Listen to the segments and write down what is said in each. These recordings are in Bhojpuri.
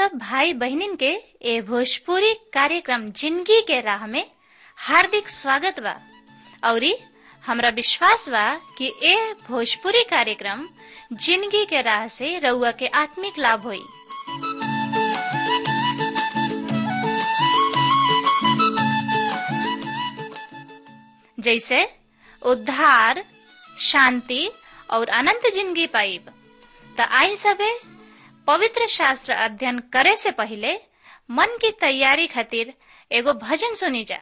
सब भाई बहनिन के ए भोजपुरी कार्यक्रम जिंदगी के राह में हार्दिक स्वागत बा औरी हमरा विश्वास बा कि ए भोजपुरी कार्यक्रम जिंदगी के राह से रउआ के आत्मिक लाभ होई जैसे उद्धार शांति और अनंत जिंदगी पाइब त आई सबे पवित्र शास्त्र अध्ययन करे से पहले मन की तैयारी खातिर एगो भजन सुनी जा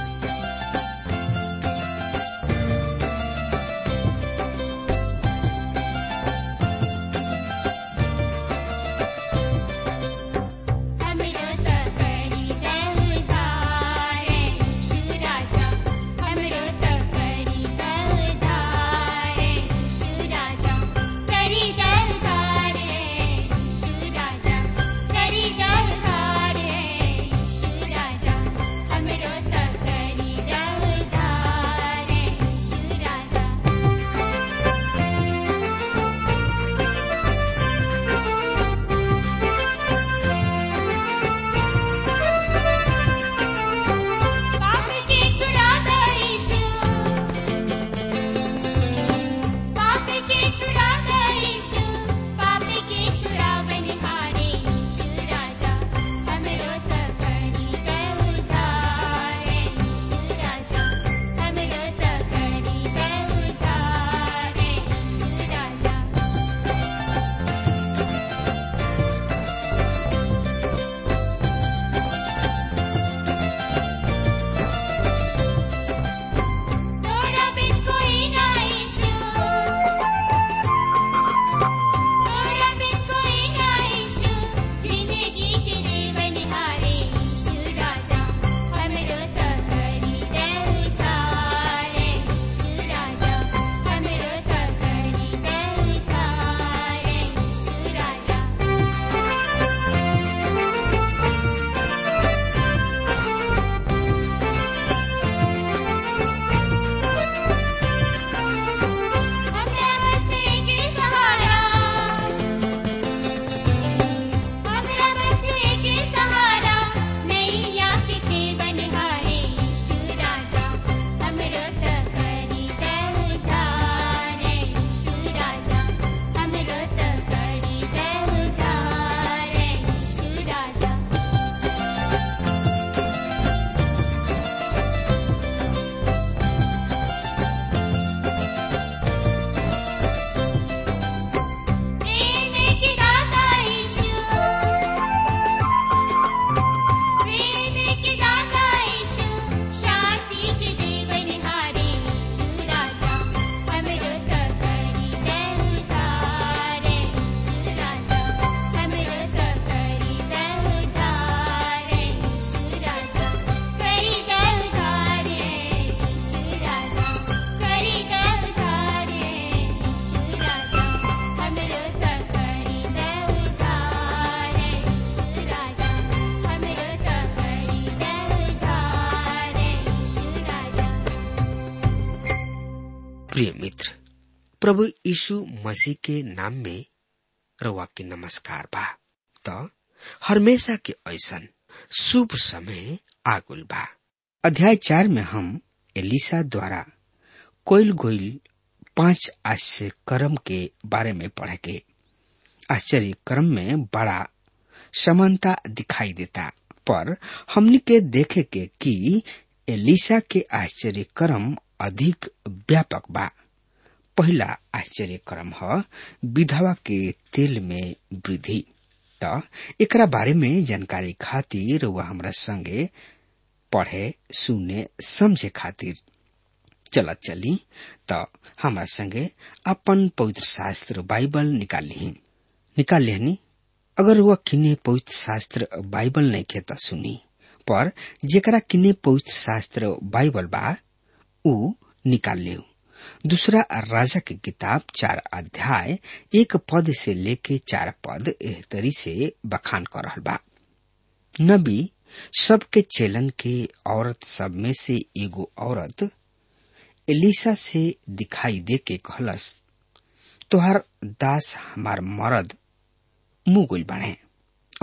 हमरो त करी दउधार यीशु राजा हमरो त करी दउधार यीशु राजा करी दउधार यीशु राजा करी दउधार यीशु राजा हमरो त करी दउधार यीशु राजा पाप के छुड़ाता यीशु पाप के छुड़ाता यीशु पाप के छुड़ावनहारे यीशु राजा हमरो त करी दउधार यीशु राजा हमरो त करी दउधार यीशु राजा तोरा बिन कोई ना ईशु तोरा बिन कोई ना ईशु जिंदगी के जीवन हारे ईशु राजा हमरो त करी दउधार ईशु राजा हमरो त करी दउधार ईशु राजा हमरा बसे के सहारा हमरा बसे के सहारा नैया के बनहारे यीशु राजा हमरो त करी दउधार यीशु राजा हमरो त करी दउधार यीशु राजा प्रेम की दाता यीशु प्रेम की दाता यीशु शांति के जीवन हारे यीशु राजा हमरो त करी दउधार यीशु राजा हमरो त करी दउधार यीशु राजा करी दउधार यीशु राजा करी दउधार यीशु राजा हमरो त करी दउधार यीशु राजा हमरो त करी दउधार यीशु राजा प्रिय मित्र प्रभु यीशु मसीह के नाम में रउआ के नमस्कार बा त हमेशा के ऐसन शुभ समय आगुल बा अध्याय चार में हम एलिसा द्वारा कोयल गोइल पांच आश्चर्य कर्म के बारे में पढ़े के आश्चर्य कर्म में बड़ा समानता दिखाई देता पर हमनी के देखे के कि एलिसा के आश्चर्य कर्म अधिक व्यापक बा पहला आश्चर्य कर्म ह विधवा के तेल में वृद्धि त एकरा बारे में जानकारी खातिर वह हमरा संगे पढ़े सुने समझे खातिर चलत चली त हमरा संगे अपन पवित्र शास्त्र बाइबल निकाल ली निकाल लेनी अगर वह किन्ने पवित्र शास्त्र बाइबल नहीं खे त सुनी पर जेकरा किन्ने पवित्र शास्त्र बाइबल बा ऊ निकाल ले दूसरा राजा की किताब चार अध्याय एक पद से लेके चार पद एह तरी से बखान कर रहल बा नबी सबके चेलन के औरत सब में से एगो औरत एलिसा से दिखाई दे के कहलस तोहार दास हमार मरद मुंह गुल बाड़े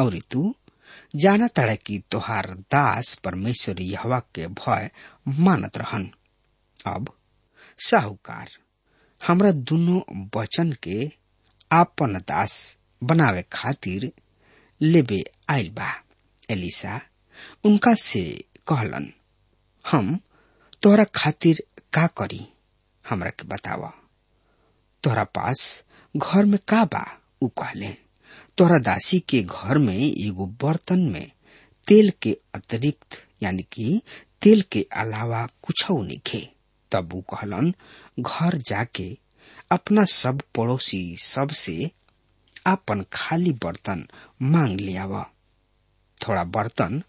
और तू जाना तड़ा कि तोहार दास परमेश्वर यहवा के भय मानत रहन अब साहूकार हमरा दोनों वचन के आपन दास बनावे खातिर लेबे आइल बा एलिसा उनका से कहलन हम तोहरा खातिर का करी हमरा के बतावा तोहरा पास घर में का बा उ कहले तोहरा दासी के घर में एगो बर्तन में तेल के अतिरिक्त यानी कि तेल के अलावा कुछ नहीं तब उ कहलन घर जाके अपना सब पड़ोसी सब से आपन खाली बर्तन मांग ले आवा थोड़ा बर्तन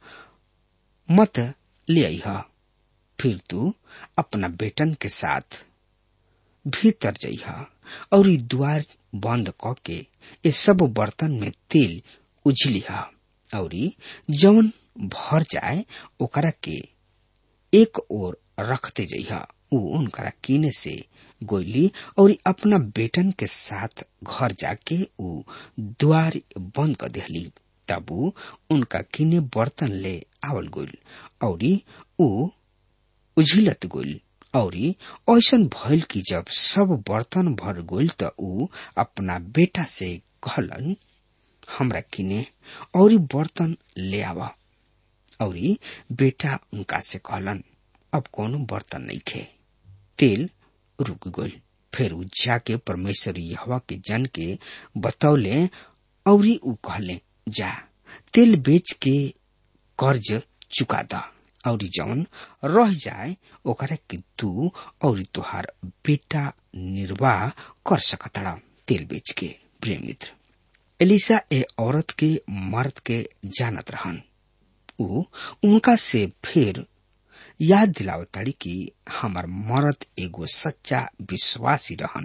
मत ले आई फिर तू अपना बेटन के साथ भीतर जइहा और ई द्वार बंद क के ये सब बर्तन में तेल उझलिहा और ई जवन भर जाए ओकरा के एक ओर रखते जइहा उ उनकरा कीने से गोइली और अपना बेटन के साथ घर जाके उ द्वार बंद कर देहली तब उ उनका किने बर्तन ले आवल गोइल और उ उझिलत गोइल और ऐसन भइल कि जब सब बर्तन भर गोइल त उ अपना बेटा से कहलन हमरा किने और बर्तन ले आवा और बेटा उनका से कहलन अब कोनो बर्तन नहीं खे तेल रुक गइल फिर उ जाके परमेश्वर यहवा के जन के बतौले और उ कहले जा तेल बेच के कर्ज चुका द और जौन रह जाए ओकरा के तू और तुहार बेटा निर्वाह कर सकतड़ा तेल बेच के प्रिय मित्र एलिसा ए औरत के मर्द के जानत रहन उ उनका से फिर याद दिलावताड़ी कि हमार मर्द एगो सच्चा विश्वासी रहन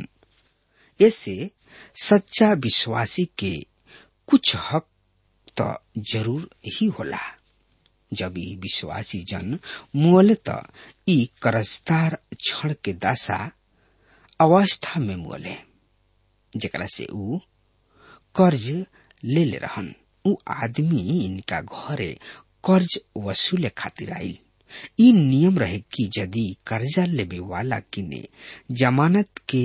ऐसे सच्चा विश्वासी के कुछ हक तो जरूर ही होला जब ई विश्वासी जन मुअल त ई करजदार क्षण के दासा अवस्था में मुअले जेकरा से ऊ कर्ज ले ले रहन ऊ आदमी इनका घरे कर्ज वसूले खातिर आई ई नियम रहे कि यदि कर्जा लेवे वाला किने जमानत के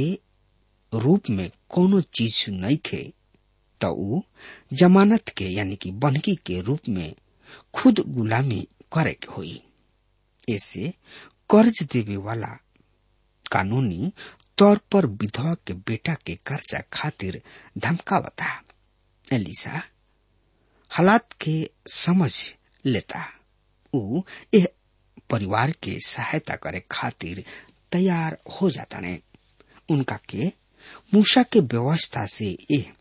रूप में कोनो चीज नहीं खे तो ऊ जमानत के यानी कि बनकी के रूप में खुद गुलामी करे के होई ऐसे कर्ज देवे वाला कानूनी तौर पर विधवा के बेटा के कर्जा खातिर धमकावता एलिसा हालात के समझ लेता ऊ यह परिवार के सहायता करे खातिर तैयार हो जाता ने उनका के मूसा के व्यवस्था से यह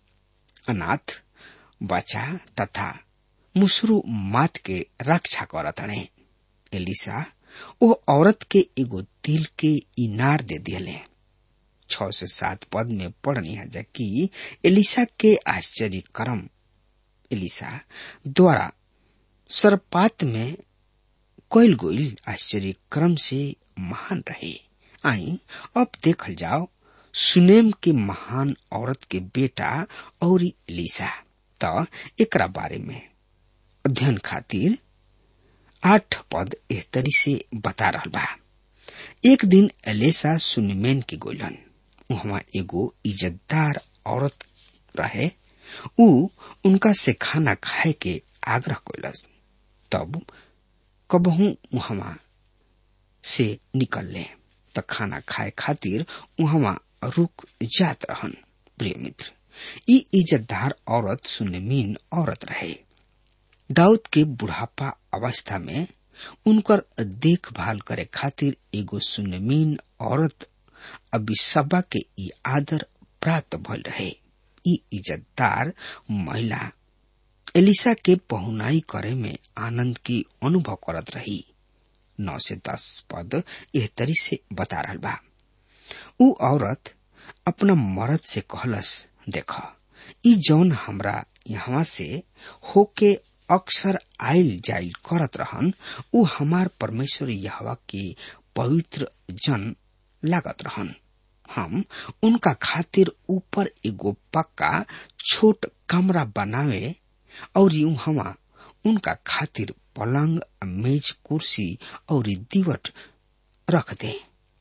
अनाथ बच्चा तथा मुसरू मात के रक्षा करतने एलिसा ओ औरत के एगो तिल के इनार दे दिले छ से सात पद में पढ़नी है जबकि एलिसा के आश्चर्य कर्म एलिसा द्वारा सरपात में कोयल गोइल आश्चर्य क्रम से महान रहे आई अब देखल जाओ सुनेम के महान औरत के बेटा और एलिसा त एकरा बारे में अध्ययन खातिर आठ पद एह तरी से बता रहा बा एक दिन एलेसा सुनिमेन के गोलन वहां एगो इज्जतदार औरत रहे उ उनका से खाना खाए के आग्रह कैलस तब कबहू वहां से निकल ले त खाना खाए खातिर वहां रुक जात रहन प्रिय मित्र ई इज्जतदार औरत सुनमीन औरत रहे दाऊद के बुढ़ापा अवस्था में उनकर देखभाल करे खातिर एगो सुनमीन औरत अबिसबा के ई आदर प्राप्त भल रहे ई इज्जतदार महिला एलिसा के पहुनाई करे में आनंद की अनुभव करत रही नौ से दस पद एह तरी से बता रहा बा उ औरत अपना मर्द से कहलस देख ई जौन हमरा यहाँ से होके अक्सर आयल जाइल करत रहन उ हमार परमेश्वर यहवा के पवित्र जन लागत रहन हम उनका खातिर ऊपर एगो पक्का छोट कमरा बनावे और हवा उनका खातिर पलंग मेज कुर्सी और दीवट रख दे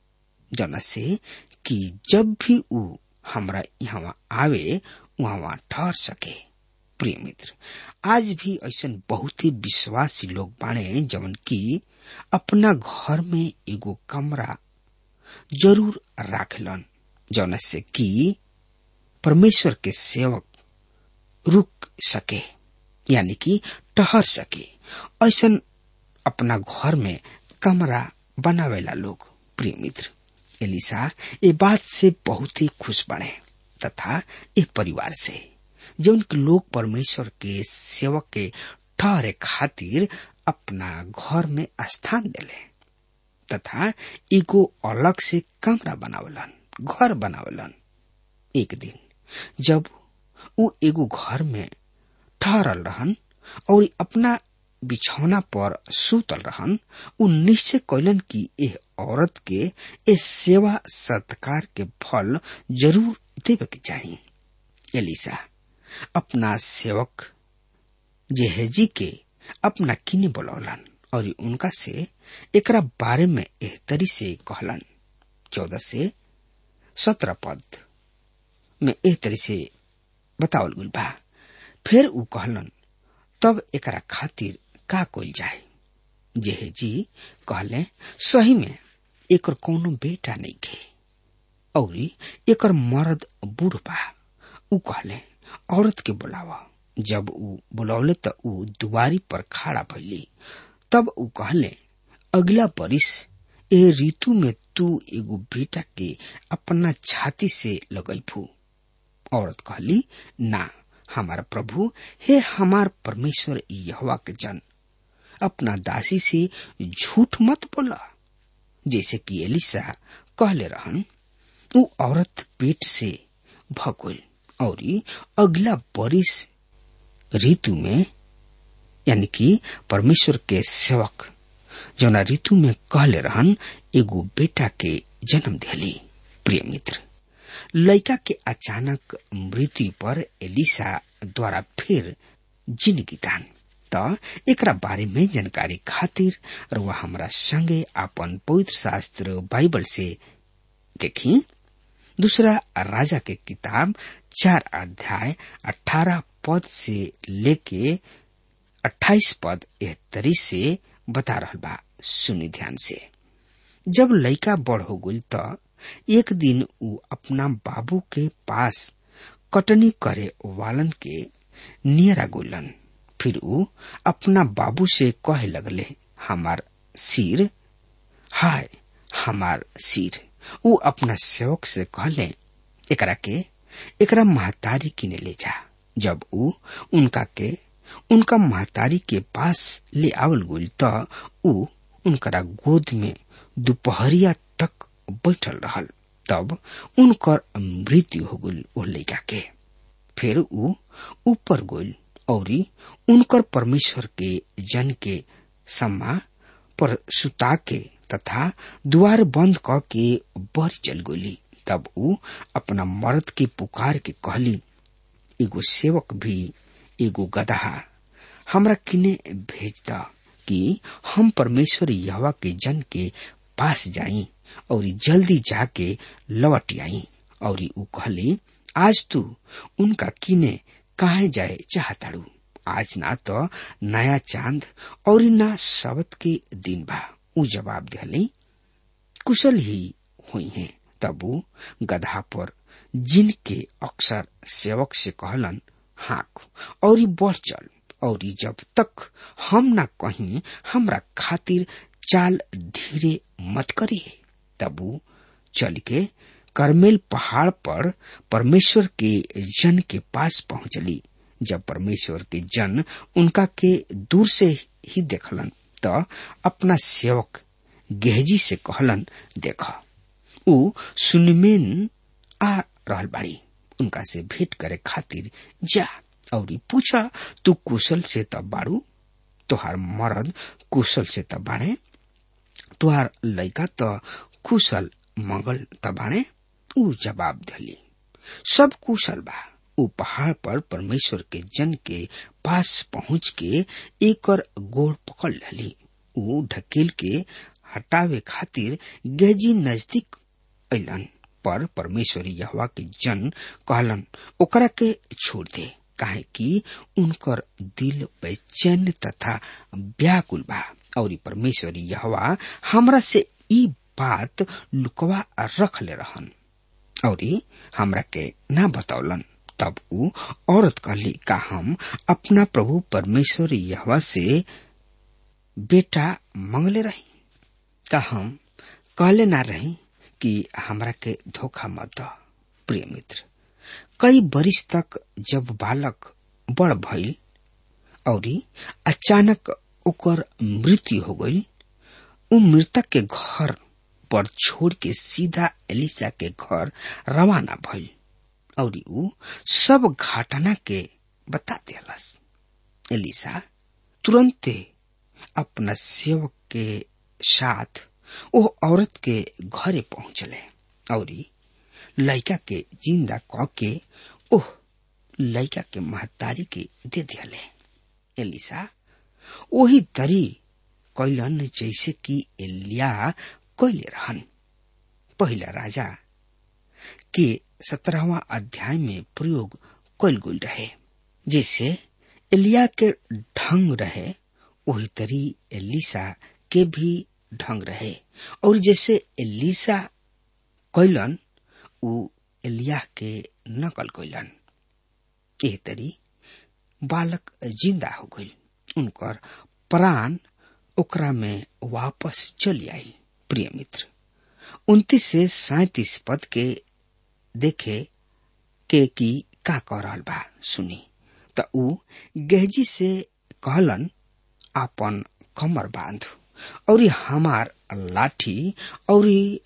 जना से कि जब भी ऊ हमरा यहाँ आवे वहाँ ठहर सके प्रिय मित्र आज भी ऐसा बहुत ही विश्वासी लोग बाणे जवन की अपना घर में एगो कमरा जरूर राखलन जौन से कि परमेश्वर के सेवक रुक सके यानी कि ठहर सके ऐसा अपना घर में कमरा बनावेला लोग प्रिय मित्र एलिसा ये बात से बहुत ही खुश बने तथा ये परिवार से जो उनके लोग परमेश्वर के सेवक के ठहरे खातिर अपना घर में स्थान दिले तथा एगो अलग से कमरा बनावलन घर बनावलन एक दिन जब वो एगो घर में ठहरल रहन और अपना बिछौना पर सुतल रहन उ निश्चय कैलन कि एह औरत के ए सेवा सत्कार के फल जरूर देवे के चाहिए एलिसा अपना सेवक जेहेजी के अपना किने बोलौलन और उनका से एकरा बारे में एह तरी से कहलन चौदह से सत्रह पद में एह तरी से बतावल गुल बा फिर उ कहलन तब एकरा खातिर का कोल जाए जेहे जी कहले सही में एकर कोनो बेटा नहीं खे और एकर मर्द बूढ़ बा उ कहले औरत के बुलावा जब उ बुलौले त उ दुआरी पर खड़ा भइली तब उ कहले अगला बरिस ए ऋतु में तू एगो बेटा के अपना छाती से लगैफू औरत कहली ना हमारा प्रभु हे हमार परमेश्वर यहवा के जन अपना दासी से झूठ मत बोला जैसे कि एलिसा कहले रहन उ औरत पेट से भगोल और अगला बरिस ऋतु में यानी कि परमेश्वर के सेवक जौना ऋतु में कहले रहन एगो बेटा के जन्म दिली प्रिय मित्र लड़का के अचानक मृत्यु पर एलिसा द्वारा फिर जिंदगी दान त एकरा बारे में जानकारी खातिर रुआ हमरा संगे अपन पवित्र शास्त्र बाइबल से देखी दूसरा राजा के किताब चार अध्याय अठारह पद से लेके अट्ठाईस पद एह तरी से बता रहा बा सुनी ध्यान से जब लड़का बड़ हो गई त एक दिन उ अपना बाबू के पास कटनी करे वालन के नियरा गोलन फिर उ अपना बाबू से कहे लगले हमार सिर हाय हमार सिर उ अपना सेवक से कहले एकरा के एकरा महतारी किने ले जा जब उ उनका के उनका महतारी के पास ले आवल गुल त उ उनकरा गोद में दोपहरिया तक बैठल रहल तब उनकर मृत्यु हो गई ओ लड़का के फिर उ ऊपर गोल और उनकर परमेश्वर के जन के सम्मा पर सुता के तथा द्वार बंद क के बर चल गोली तब उ अपना मर्द के पुकार के कहली एगो सेवक भी एगो गदहा हमरा किने भेज द कि हम परमेश्वर यहवा के जन के पास जाई और जल्दी जाके लौट आई और उ कहली आज तू उनका किने काहे जाए चाहताड़ू आज ना तो नया चांद और ना सबत के दिन बा उ जवाब दिली कुशल ही हुई है तब उ गधा पर जिनके अक्सर सेवक से कहलन हाँक और बढ़ चल और जब तक हम ना कहीं हमरा खातिर चाल धीरे मत करिए तब उ चल के करमेल पहाड़ पर परमेश्वर के जन के पास पहुंचली जब परमेश्वर के जन उनका के दूर से ही देखलन त अपना सेवक गेहजी से कहलन देख उ सुनमेन आ रहल बाड़ी उनका से भेंट करे खातिर जा और पूछा तू कुशल से तब बाड़ू तोहार मर्द कुशल से तब बाड़े तुहार लड़का त कुशल मंगल त बाड़े उ जवाब दिली सब कुशल बा उ पहाड़ पर परमेश्वर के जन के पास पहुंच के एकर गोड़ पकड़ लली ऊ ढकेल के हटावे खातिर गेजी नजदीक अलन पर परमेश्वरी यहवा के जन कहलन ओकरा के छोड़ दे काहे कि उनकर दिल बेचैन तथा व्याकुल बा और परमेश्वरी यहवा हमरा से ई बात लुकवा रख ले रहन और हमरा के ना बतौलन तब ऊ औरत कहली का हम अपना प्रभु परमेश्वर यहवा से बेटा मंगले रही का हम कहले ना रही कि हमरा के धोखा मत द प्रिय मित्र कई बरिस तक जब बालक बड़ भइल और अचानक ओकर मृत्यु हो गई उ मृतक के घर पर छोड़ के सीधा एलिसा के घर रवाना भइल और उ सब घटना के बता दिलस एलिसा तुरंते अपना सेवक के साथ वो औरत के घरे पहुंचले और लड़का के जिंदा क के ओह लड़का के महतारी के दे दिले एलिसा वही तरी कैलन जैसे कि एलिया कैले रहन पहला राजा के सत्रहवा अध्याय में प्रयोग कैल गुल रहे जिससे एलिया के ढंग रहे वही तरी एलिसा के भी ढंग रहे और जैसे एलिसा कैलन उ एलिया के नकल कैलन एह तरी बालक जिंदा हो गई उनकर प्राण ओकरा में वापस चली आई प्रिय मित्र उन्तीस से सैतीस पद के देखे के की का कह रहल बा सुनी त ऊ गेहजी से कहलन आपन कमर बांध और हमार लाठी और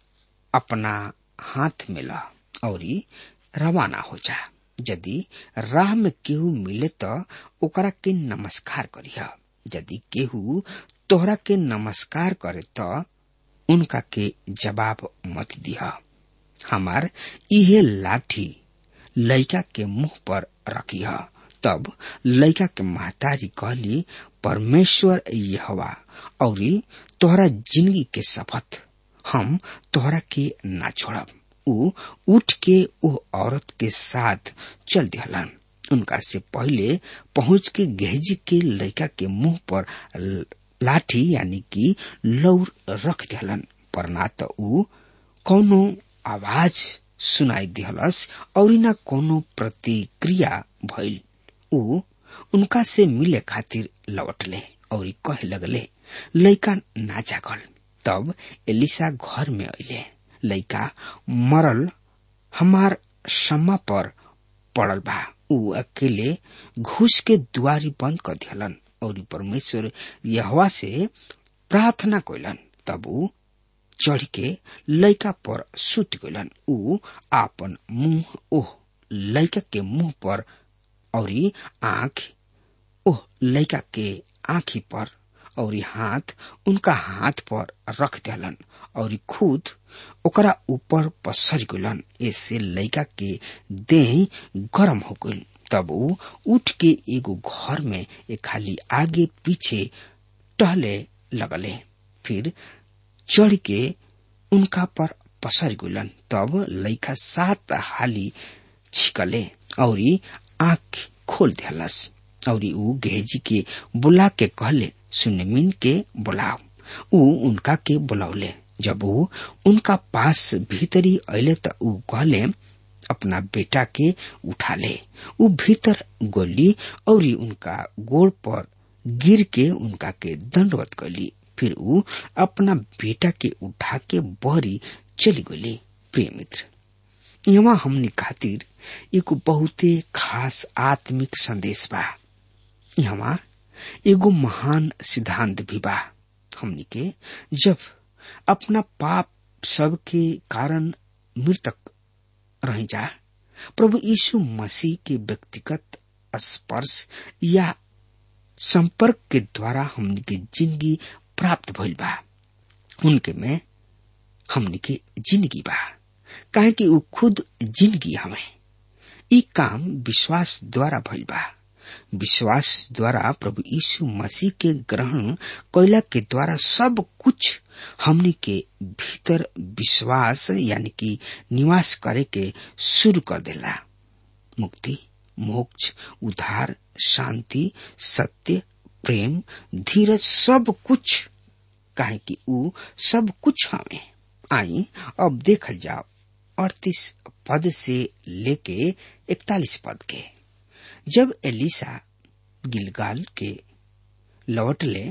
अपना हाथ में ला और रवाना हो जा यदि राह में केहू मिले त ओकरा के नमस्कार करिह यदि केहू तोहरा के नमस्कार करे त उनका के जवाब मत दिह हमार इहे लाठी लइका के मुंह पर रखिह तब लइका के महतारी कहली परमेश्वर यहवा और तोहरा जिंदगी के शपथ हम तोहरा के ना छोड़ब ऊ उठ के वो औरत के साथ चल दिहलन उनका से पहले पहुंच के गहजी के लड़का के मुंह पर लाठी यानी कि लौर रख दिहलन पर ना तो ऊ कौनो आवाज सुनाई दिहलस और न कोनो प्रतिक्रिया भइल ऊ उनका से मिले खातिर लौटले और कहे लगले लइका ना जागल तब एलिसा घर में अले लइका मरल हमार सम्मा पर पड़ल बा ऊ अकेले घुस के दुआरी बंद कर दिहलन और परमेश्वर यहवा से प्रार्थना कैलन तब ऊ चढ़ के लइका पर सुत गलन ऊ आपन मुंह ओह लइका के मुंह पर और आंख ओह लइका के आंखी पर और हाथ उनका हाथ पर रख दिलन और खुद ओकरा ऊपर पसर गलन ऐसे लइका के देह गरम हो गई तब ऊ उठ के एगो घर में एक खाली आगे पीछे टहले लगले फिर चढ़ के उनका पर पसर गुलन तब लइका सात हाली छिकले और आंख खोल दिलस और ऊ गेहजी के बुला के कहले सुनमिन के बुलाओ ऊ उनका के बुलावले जब ऊ उनका पास भीतरी अले त ऊ कहले अपना बेटा के उठा ले ऊ भीतर गोली और उनका गोड़ पर गिर के उनका के दंडवत कली फिर ऊ अपना बेटा के उठा के बहरी चली गली प्रिय मित्र यहाँ हमने खातिर एगो बहुते खास आत्मिक संदेश बा यहाँ एगो महान सिद्धांत भी बा हमनी के जब अपना पाप सब के कारण मृतक रह जा प्रभु यीशु मसीह के व्यक्तिगत स्पर्श या संपर्क के द्वारा हमनी के जिंदगी प्राप्त भइल बा उनके में हमनी के जिंदगी बा काहे कि ऊ खुद जिंदगी हमें ई काम विश्वास द्वारा भइल बा विश्वास द्वारा प्रभु यीशु मसीह के ग्रहण कैला के द्वारा सब कुछ हमनी के भीतर विश्वास यानी कि निवास करे के शुरू कर देला मुक्ति मोक्ष उद्धार शांति सत्य प्रेम धीरज सब कुछ काहे कि ऊ सब कुछ हमें आई अब देखल जाओ अड़तीस पद से लेके इकतालीस पद के जब एलिसा गिलगाल के लौटले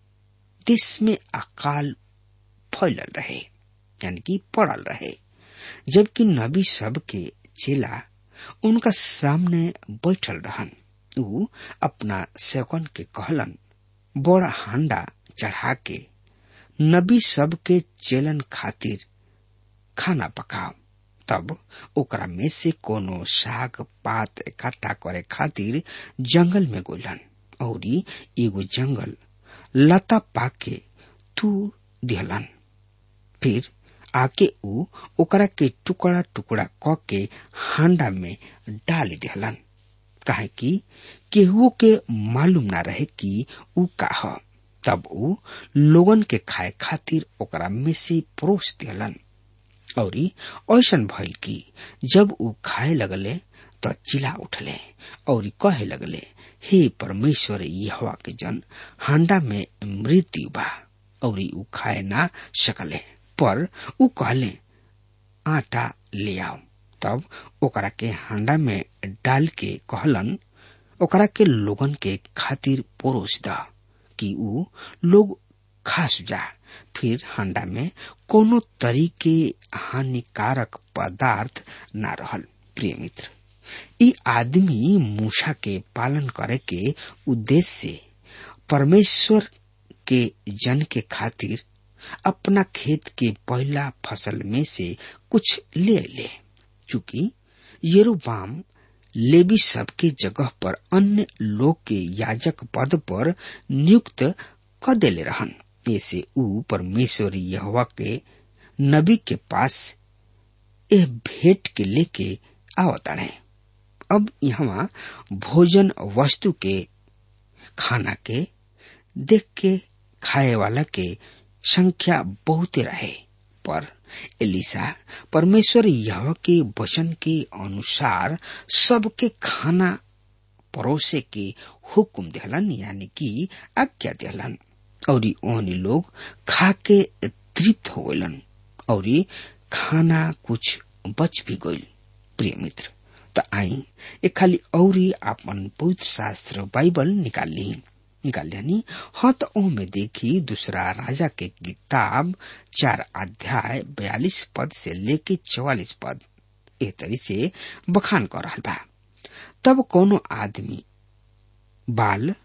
देश में अकाल फैलल रहे यानी कि पड़ल रहे जबकि नबी सब के चेला उनका सामने बैठल रहन ऊ अपना सेकन के कहलन बड़ा हांडा चढ़ा के नबी सब के चेलन खातिर खाना पकाओ तब ओकरा में से कोनो साग पात इकट्ठा करे खातिर जंगल में गोलन और एगो जंगल लता पाके तू दिहलन फिर आके ऊ ओकरा के टुकड़ा टुकड़ा क के हांडा में डाल दिहलन काहे कि केहू के मालूम ना रहे कि ऊ का ह तब ऊ लोगन के खाए खातिर ओकरा में से परोस दिहलन और ऐसन भइल कि जब ऊ खाए लगले त चिल्ला उठले और कहे लगले हे परमेश्वर यहोवा के जन हांडा में मृत्यु बा और ऊ खाए ना सकले पर ऊ कहले आटा ले आओ तब ओकरा के हांडा में डाल के कहलन ओकरा के लोगन के खातिर परोस द कि ऊ लोग खास जा फिर हांडा में कोनो तरीके हानिकारक पदार्थ ना रहल प्रिय मित्र ई आदमी मूसा के पालन करे के उद्देश्य से परमेश्वर के जन के खातिर अपना खेत के पहला फसल में से कुछ ले ले चूंकि येरोबाम लेवी सबके जगह पर अन्य लोग के याजक पद पर नियुक्त क देले रहन ऐसे ऊ परमेश्वर यहोवा के नबी के पास यह भेंट के लेके आवताड़े अब यहाँ भोजन वस्तु के खाना के देख के खाए वाला के संख्या बहुत रहे पर एलिसा परमेश्वर यह के वचन के अनुसार सबके खाना परोसे के हुक्म दिहलन यानी कि आज्ञा दिहलन और ओहनी लोग खा के तृप्त हो गलन और खाना कुछ बच भी गईल प्रिय मित्र त आई ए खाली औरी आपन पवित्र शास्त्र बाइबल निकाल ली निकाल लियानी हाँ तो में देखी दूसरा राजा के किताब चार अध्याय बयालीस पद से लेके चौवालीस पद ए तरी से बखान कर रहा बा तब कोनो आदमी बाल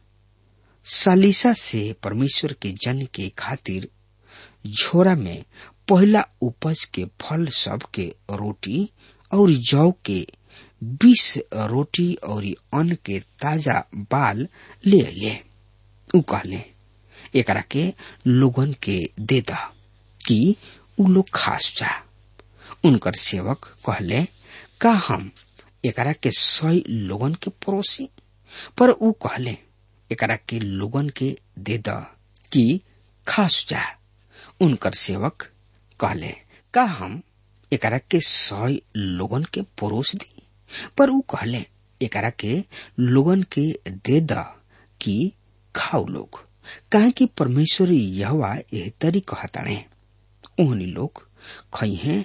सालिसा से परमेश्वर के जन के खातिर झोरा में पहला उपज के फल सब के रोटी और जौ के बीस रोटी और अन्न के ताजा बाल ले ले उ कहले एकरा के लोगन के दे द कि उ लोग खास जा उनकर सेवक कहले का हम एकरा के सौ लोगन के पड़ोसी पर उ कहले एकरा के लोगन के दे द कि खास जा उनकर सेवक कहले का हम एकरा के सौ लोगन के परोस दी पर उ कहले एकरा के लोगन के दे द कि खाओ लोग काहे कि परमेश्वर यहवा एह तरी कहताणे ओहनी लोग खइहे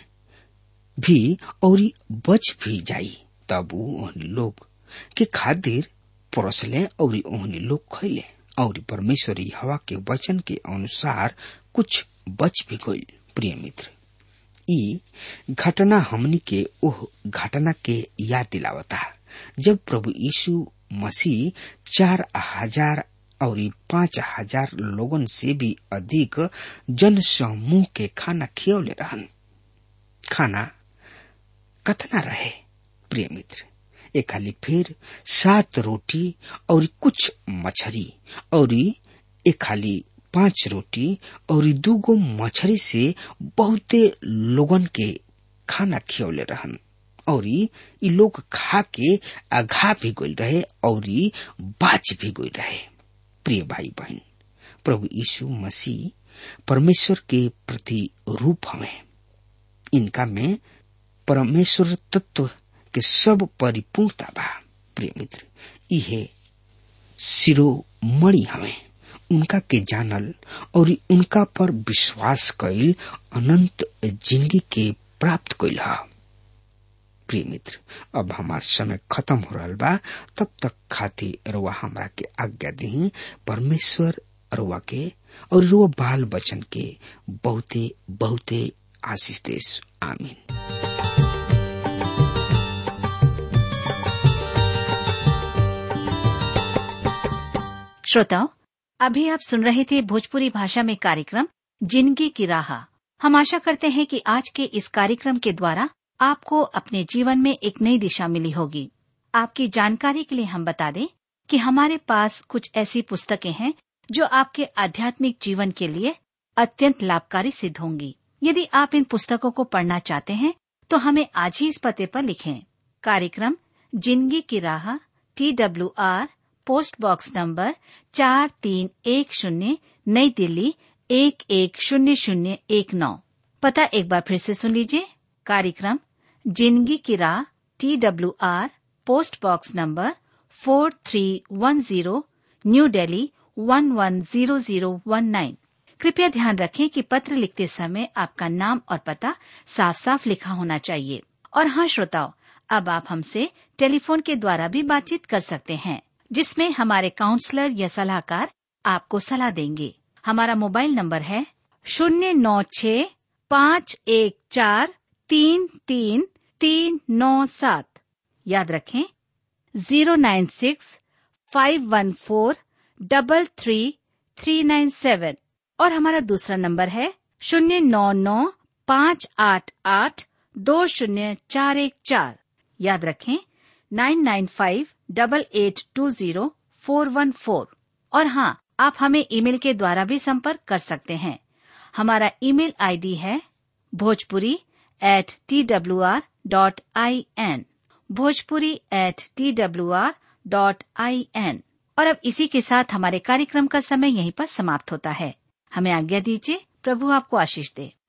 भी और बच भी जाई तब उ ओहनी लोग के खातिर परोसले और ओहनी लोग खैले और परमेश्वर हवा के वचन के अनुसार कुछ बच भी गई प्रिय मित्र ई घटना हमनी के ओह घटना के याद दिलावता जब प्रभु यीशु मसीह चार हजार और पांच हजार लोगन से भी अधिक जन समूह के खाना खियौले रहन खाना कतना रहे प्रिय मित्र एक खाली फिर सात रोटी और कुछ मछरी और एक खाली पांच रोटी और दूगो मछरी से बहुते लोगन के खाना खियौले रहन और ई लोग खा के अघा भी गई रहे और बाच भी गई रहे प्रिय भाई बहन प्रभु यीशु मसीह परमेश्वर के प्रति रूप हमें इनका में परमेश्वर तत्व के सब परिपूर्णता बा प्रिय मित्र इहे शिरोमणि हमें उनका के जानल और उनका पर विश्वास कैल अनंत जिंदगी के प्राप्त कैल है प्रिय मित्र अब हमार समय खत्म हो रहा बा तब तक खातिर रुआ हमरा के आज्ञा दी परमेश्वर रुआ के और रुआ बाल बचन के बहुते बहुते आशीष देश आमीन श्रोताओं अभी आप सुन रहे थे भोजपुरी भाषा में कार्यक्रम जिंदगी की राह हम आशा करते हैं कि आज के इस कार्यक्रम के द्वारा आपको अपने जीवन में एक नई दिशा मिली होगी आपकी जानकारी के लिए हम बता दें कि हमारे पास कुछ ऐसी पुस्तकें हैं जो आपके आध्यात्मिक जीवन के लिए अत्यंत लाभकारी सिद्ध होंगी यदि आप इन पुस्तकों को पढ़ना चाहते हैं तो हमें आज ही इस पते पर लिखें कार्यक्रम जिंदगी की राह T W R post box number चार तीन एक शून्य नई दिल्ली एक एक शून्य शून्य एक नौ पता एक बार फिर से सुन लीजिए कार्यक्रम जिंदगी की राह T W R post box number four three one zero new Delhi one one zero zero one nine कृपया ध्यान रखें कि पत्र लिखते समय आपका नाम और पता साफ साफ लिखा होना चाहिए और हाँ श्रोताओं अब आप हमसे टेलीफोन के द्वारा भी बातचीत कर सकते हैं जिसमें हमारे काउंसलर या सलाहकार आपको सलाह देंगे हमारा मोबाइल नंबर है शून्य नौ छ पाँच एक चार तीन तीन तीन नौ सात याद रखें zero nine six five one four double three three nine seven और हमारा दूसरा नंबर है शून्य नौ नौ पाँच आठ आठ दो शून्य चार एक चार याद रखें nine nine five double eight two zero four one four और हाँ आप हमें ईमेल के द्वारा भी संपर्क कर सकते हैं हमारा ईमेल आईडी है Bhojpuri at T W R dot I N Bhojpuri at T W R dot I N और अब इसी के साथ हमारे कार्यक्रम का समय यहीं पर समाप्त होता है हमें आज्ञा दीजिए प्रभु आपको आशीष दे